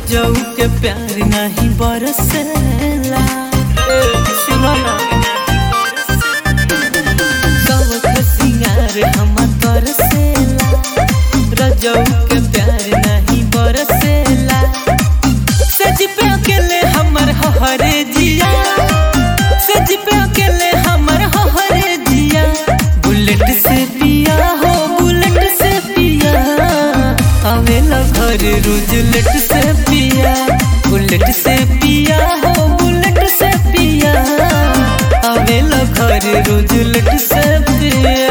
रजऊ के प्यार नहीं बरसेला ए, सुनो ना कवक सिंगार हम तरसेला रजऊ के प्यार नहीं बरसेला सज पे अकेले हमर हरे जिया सज पे अकेले हमर हरे जिया बुलेट से पिया हो बुलेट से पिया आवेला घर रोज लेट से पिया बुलेट से पिया हो बुलेट से पिया आवेला घर रोज लेट से पिया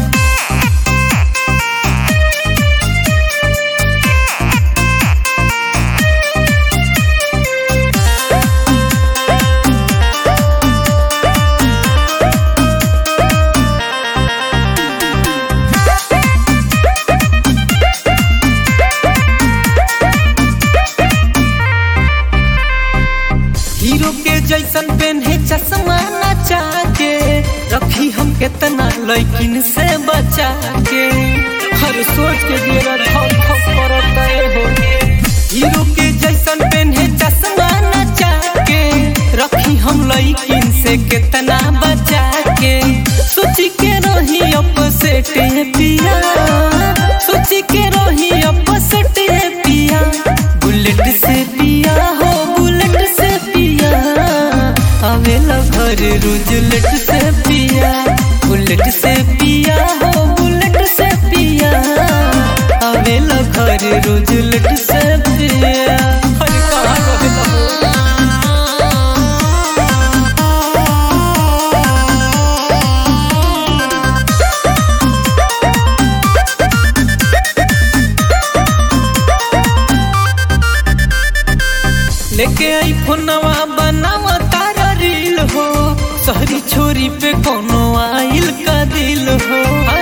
हीरो के जैसन पेन्हे चश्मा नचा के रखी हम केतना लैकिन से बचा के हर सोच के डेरा धक धक करता हो हीरो के जैसन पेन्हे चश्मा नचा के रखी हम लैकिन से केतना बचा के सोची के रही अपसेट पिया सोची के रही अपसेट पिया बुलेट से पिया हो बुलेट से पिया आवेला घर रोज लेट से पिया बुलेट से पिया हो बुलेट से पिया आवेला घर रोज लेट से पिया अरे कहाँ रहेला हो? लेके आई फोनवा बनावा तारा रील हो शहरी छोरी पे कोनो आइल का दिल हो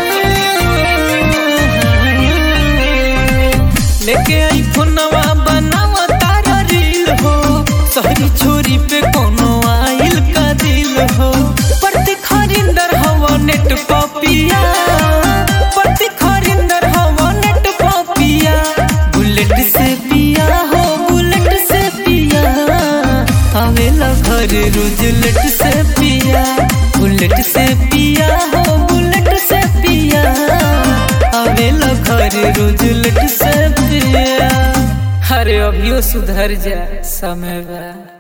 लेके आई फोनवा बनावा तारा रील हो शहरी छोरी पे कोनो आइल का दिल हो प्रति खरिंदर हवा नेट पपिया प्रति खरिंदर हवा नेट पपिया बुलेट से पिया हो बुलेट से पिया आवेला घर रोज लेट से पिया बुलेट से पिया हो बुलेट से पिया आवेला घर रोज लेट से पिया अरे अभियो सुधर जा समय बा